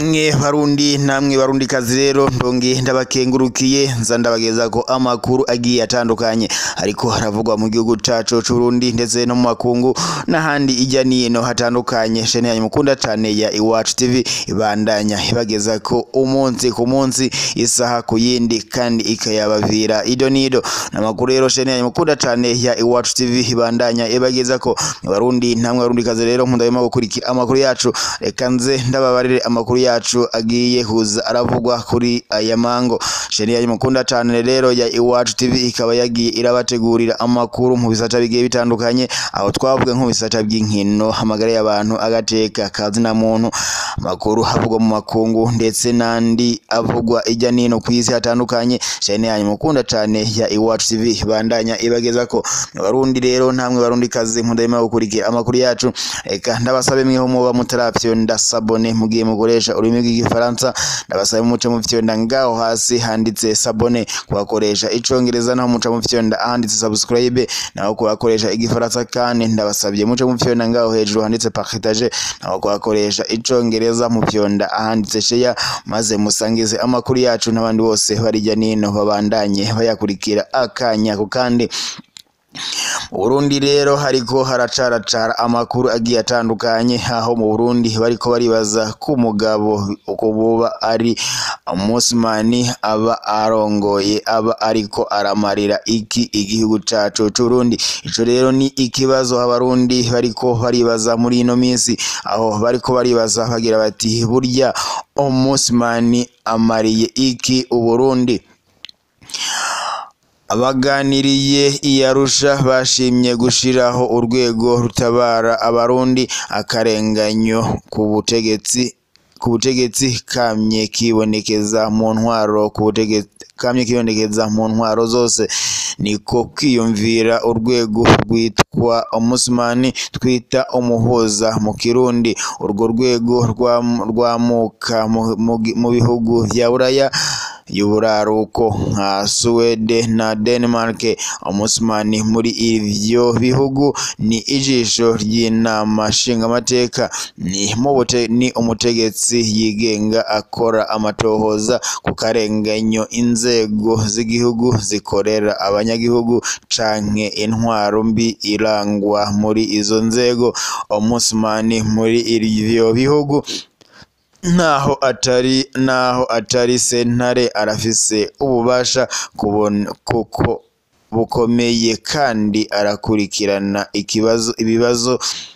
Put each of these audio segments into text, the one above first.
namwe barundi namwe barundi kazi rero ndonge ndabakengurukiye nza ndabageza ko amakuru agiye atandukanye ariko haravugwa mu gihugu cacu c'Uburundi ndetse no mu makungu n'ahandi ijya nino hatandukanye shene yanyu mukunda cane ya Iwacu TV ibandanya ibageza ko umunsi ku munsi isaha ku yindi kandi ikayabavira ido nido n'amakuru rero shene yanyu mukunda cane ya Iwacu TV ibandanya ibageza ko barundi namwe barundi kazi rero mundabima gukurikira amakuru yacu reka nze ndababarire amakuru yacu agiye kuza aravugwa kuri aya mango sheni yanyu mukunda cane rero ya Iwacu TV ikaba yagiye irabategurira amakuru mu bisata bigiye bitandukanye aho twavuga nko bisata by'inkino hamagara y'abantu agateka kazi na muntu amakuru havugwa mu makungu ndetse n'andi avugwa ijya nino ku isi hatandukanye sheni yanyu mukunda cane ya Iwacu TV bandanya ibageza ko barundi rero namwe barundi kazi mundabima gukurikira amakuru yacu reka ndabasabe mweho muba mutarafyonda sabone mugiye mukoresha ururimi rw'igifaransa ndabasabe muce mufyonda ngaho hasi handitse sabone kubakoresha icongereza naho muca mufyonda ahanditse subscribe naho kubakoresha igifaransa kandi ndabasabye muce mufyonda ngaho hejuru handitse partage naho kubakoresha icongereza mufyonda ahanditse share maze musangize amakuru yacu n'abandi bose barijya nino babandanye bayakurikira akanya ku kandi mu Burundi rero hariko haracaracara amakuru agiye atandukanye aho mu Burundi bariko baribaza ko umugabo uko buba ari umusmani aba arongoye aba ariko aramarira iki igihugu cacu c'Uburundi ico rero ni ikibazo abarundi bariko baribaza muri ino minsi aho bariko baribaza bagira bati burya umusmani amariye iki Uburundi abaganiriye iyarusha bashimye gushiraho urwego rutabara abarundi akarenganyo ku butegetsi ku butegetsi kamye kibonekeza mu ntwaro ku butegetsi kamye kibonekeza mu ntwaro zose niko kwiyumvira urwego rwitwa umusumani twita umuhuza mu kirundi urwo rwego rwamuka mu bihugu vya buraya y'uburaruko nka Suwede na Denmark umusumani muri ivyo bihugu ni ijisho ry'inama nshingamateka ni mubute ni umutegetsi yigenga akora amatohoza ku karenganyo inzego z'igihugu zikorera abanyagihugu canke intwaro mbi irangwa muri izo nzego umusumani muri ivyo bihugu naho atari naho atari sentare arafise ububasha kubona kuko bukomeye kandi arakurikirana ikibazo ibibazo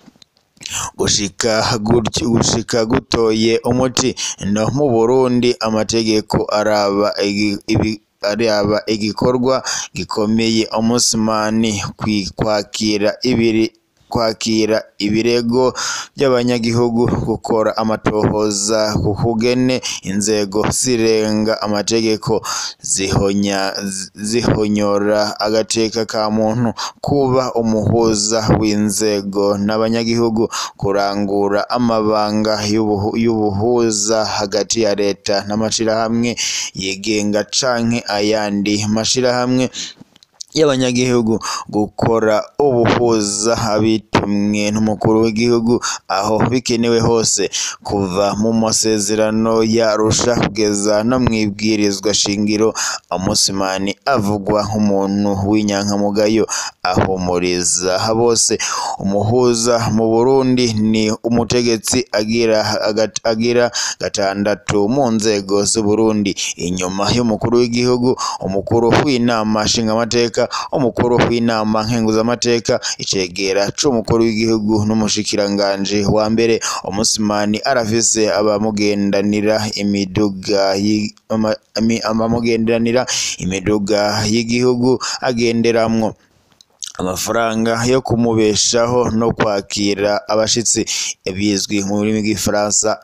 gushika gutyo gushika gutoye umuti no mu Burundi amategeko araba ibi araba igikorwa gikomeye umusumani kwakira ibiri kwakira ibirego by'abanyagihugu gukora amatohoza ku kugene inzego zirenga amategeko zihonya zihonyora agateka ka muntu kuba umuhuza w'inzego n'abanyagihugu kurangura amabanga y'ubuhuza hagati ya leta n'amashirahamwe yigenga canke ayandi mashirahamwe y'abanyagihugu gukora ubuhuza abitumwe n'umukuru w'igihugu aho bikenewe hose kuva mu masezerano yarusha kugeza no mwibwirizwa shingiro umusumani avugwa nk'umuntu w'inyankamugayo ahumuriza bose umuhuza mu Burundi ni umutegetsi agira agira gatandatu mu nzego z'u Burundi inyuma y'umukuru w'igihugu umukuru w'inama nshingamateka umukuru w'inama nkenguzamateka icegera c'umukuru w'igihugu n'umushikiranganji wa mbere umusumani arafise abamugendanira imiduga abamugendanira imiduga y'igihugu agenderamwo amafaranga yo kumubeshaho no kwakira abashitsi bizwi mu rurimi rw'ifaransa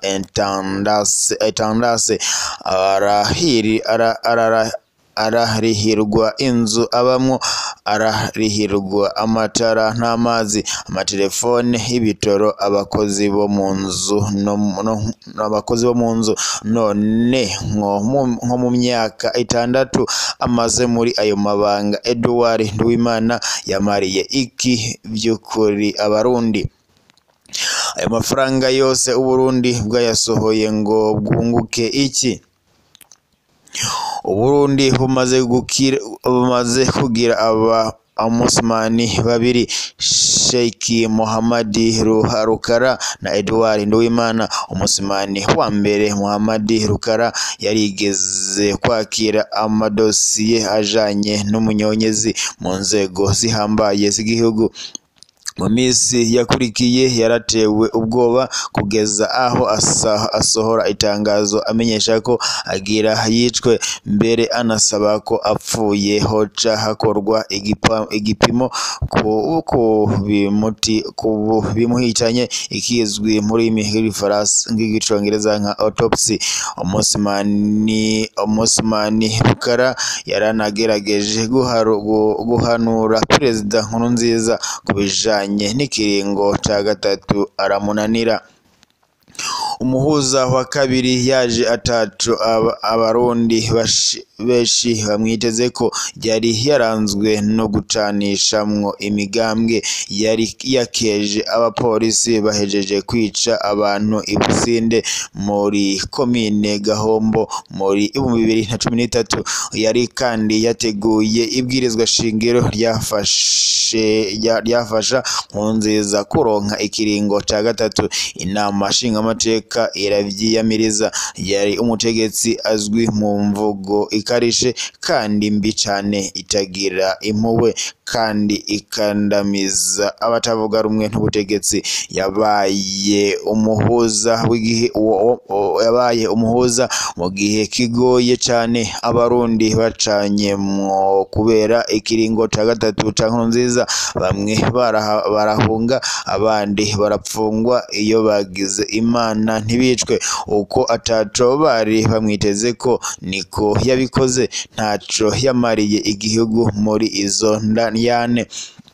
intendance arahiri arara ararihirwa inzu abamwo ararihirwa amatara n'amazi amatelefone y'ibitoro abakozi bo mu nzu abakozi bo mu nzu none nko mu myaka itandatu amaze muri ayo mabanga Edouard Nduwimana yamariye iki by'ukuri abarundi ayo mafaranga yose uburundi bwayasohoye ngo bwunguke iki uburundi bumaze gukira bumaze kugira aba Amusmani babiri Sheikh Muhammadi Rukara na Edouard Nduwimana Umusmani wa mbere Muhammadi Rukara yarigeze kwakira amadosiye ajanye n'umunyonyezi mu nzego zihambaye z'igihugu mu minsi yakurikiye yaratewe ubwoba kugeza aho asa- asohora itangazo amenyesha ko agira yicwe mbere anasaba ko apfuye hoca hakorwa igipa- igipimo ku ku bimuti ku bimuhitanye ikizwi muri mihirifarasi nk'igicongereza nka autopsy Umusmani Umusmani Rukara yaranagerageje guharu- gu- guhanura Perezida Nkurunziza ku bijanye n'ikiringo ca gatatu aramunanira umuhuza wa kabiri yaje ataco aba- abarundi bashi- benshi bamwiteze ko yari yaranzwe no gucanishamwo imigambwe yari yakeje abapolisi bahejeje kwica abantu i Businde muri komine Gahombo muri ibihumbi bibiri na cumi n'itatu yari kandi yateguye ibwirizwa shingiro ryafashe rya- ryafasha Nkurunziza kuronka ikiringo ca gatatu inama nshingamateka iravyiyamiriza yari umutegetsi azwi mu mvugo ikarishe kandi mbi cane itagira impuhwe kandi ikandamiza abatavuga rumwe n'ubutegetsi yabaye umuhuza w'igihe uwo- uwo- uwo- yabaye umuhuza mu gihe kigoye cane abarundi bacanyemwo kubera ikiringo ca gatatu ca Nkurunziza bamwe baraha- barahunga abandi barapfungwa iyo bagize imana ntibicwe uko ataco bari bamwiteze ko niko yabikoze ntaco yamariye igihugu muri izo ndyane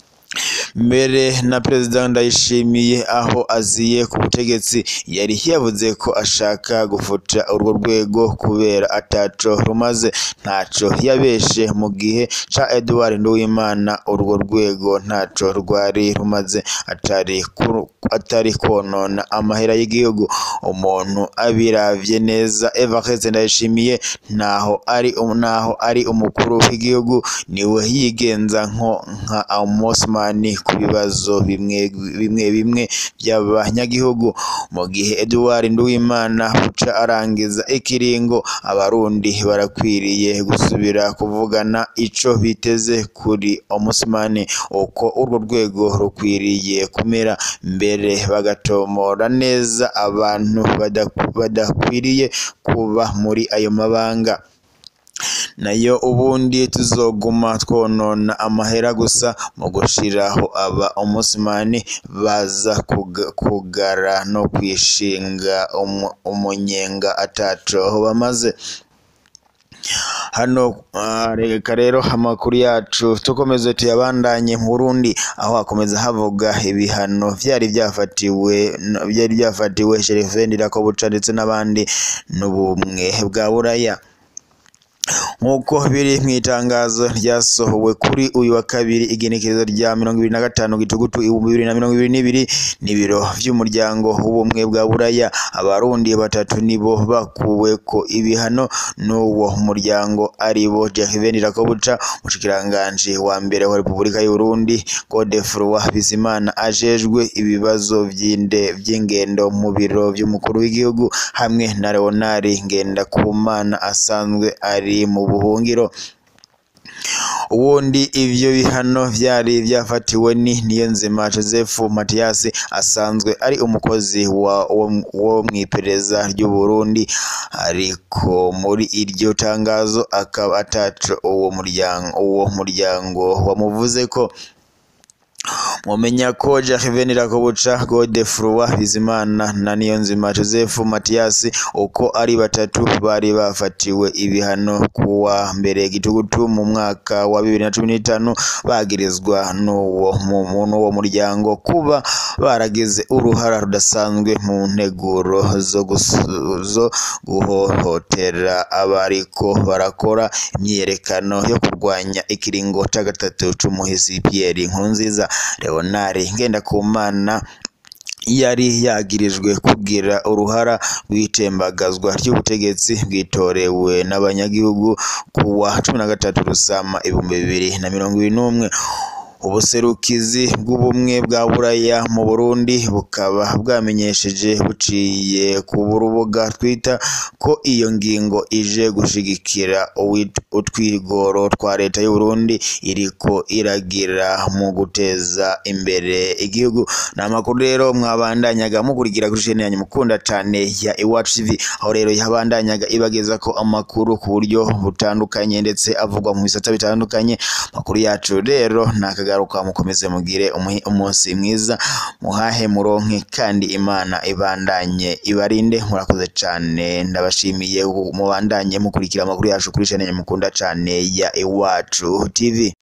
mbere na perezida ndayishimiye aho aziye ku butegetsi yari yavuze ko ashaka gufuta urwo rwego kubera ataco rumaze ntaco yabeshe mu gihe ca Edouard Nduwimana urwo rwego ntaco rwari rumaze atari kuru- atari konona amahera y'igihugu umuntu abiravye neza Evariste Ndayishimiye naho ari naho ari umukuru w'igihugu niwe yigenza nko nka Omosman ku bibazo bimwe bimwe bimwe by'abanyagihugu mu gihe Edouard Nduwimana buca arangiza ikiringo abarundi barakwiriye gusubira kuvugana ico biteze kuri Omosman uko urwo rwego rukwiriye kumera mbere bagatomora neza abantu badaku- badakwiriye kuba muri ayo mabanga nayo ubundi tuzoguma twonona amahera gusa mu gushiraho aba umusimani baza kuga- kugara no kwishinga umu- umunyenga ataco bamaze hano ah, reka rero amakuru yacu tukomeze tuyabandanye mu Burundi aho hakomeza havuga ibihano vyari byafatiwe byari byafatiwe Sherifendi Rakobuca ndetse n'abandi n'ubumwe bwa Buraya nk'uko biri mu itangazo ryasohowe kuri uyu wa kabiri igenekerezo rya mirongo ibiri na gatanu gitugutu ibihumbi bibiri na mirongo ibiri n'ibiri n'ibiro vy'umuryango w'ubumwe bwa buraya abarundi batatu nibo bakuweko ibihano n'uwo muryango aribo Jacqueline Rakobuca umushikiranganji wa mbere wa Repubulika y'u Burundi Godefroid Bizimana ajejwe ibibazo vy'inde vy'ingendo mu biro vy'umukuru w'igihugu hamwe na Leonard Ngendakumana asanzwe ari mu buhungiro ubundi ivyo bihano vyari vyafatiwe ni Niyonzima Joseph Mathias asanzwe ari umukozi wa wo, wo mw'iperereza ry'u Burundi ariko muri iryo tangazo akaba ataco uwo muryango uwo muryango wamuvuze ko mumenya ko Jacqueline Rakobuca Godefroid Bizimana na Niyonzima Joseph Mathias uko ari batatu bari bafatiwe ibihano kuwa mbere gitugutu mu mwaka wa bibiri na cumi n'itanu bagirizwa n'uwo mu- mu- n'uwo muryango kuba baragize uruhara rudasanzwe mu nteguro zo gus- zo guhohotera abariko barakora imyiyerekano yo kurwanya ikiringo ca gatatu c'umuhisi Pierre Nkurunziza Leonard Ngendakumana yari yagirijwe kugira uruhara rw'itembagazwa ry'ubutegetsi bwitorewe n'abanyagihugu kuwa cumi na gatatu Rusama ibihumbi bibiri na mirongo ibiri n'umwe ubuserukizi bw'ubumwe bwa buraya mu Burundi bukaba bwamenyesheje buciye ku rubuga Twitter ko iyo ngingo ije gushigikira uwit- utwigoro twa leta y'u Burundi iriko iragira mu guteza imbere igihugu ni amakuru rero mwabandanyaga mukurikira kuri chaîne yanyu mukunda cane ya Iwacu TV aho rero yabandanyaga ibageza ko amakuru ku buryo butandukanye ndetse avugwa mu bisata bitandukanye amakuru yacu rero nakagaruka mukomeze mugire umuhi- umunsi mwiza muhahe muronke kandi imana ibandanye ibarinde murakoze cane ndabashimiye mubandanye mukurikira amakuru yacu kuri chaîne yanyu mukunda cane ya Iwacu TV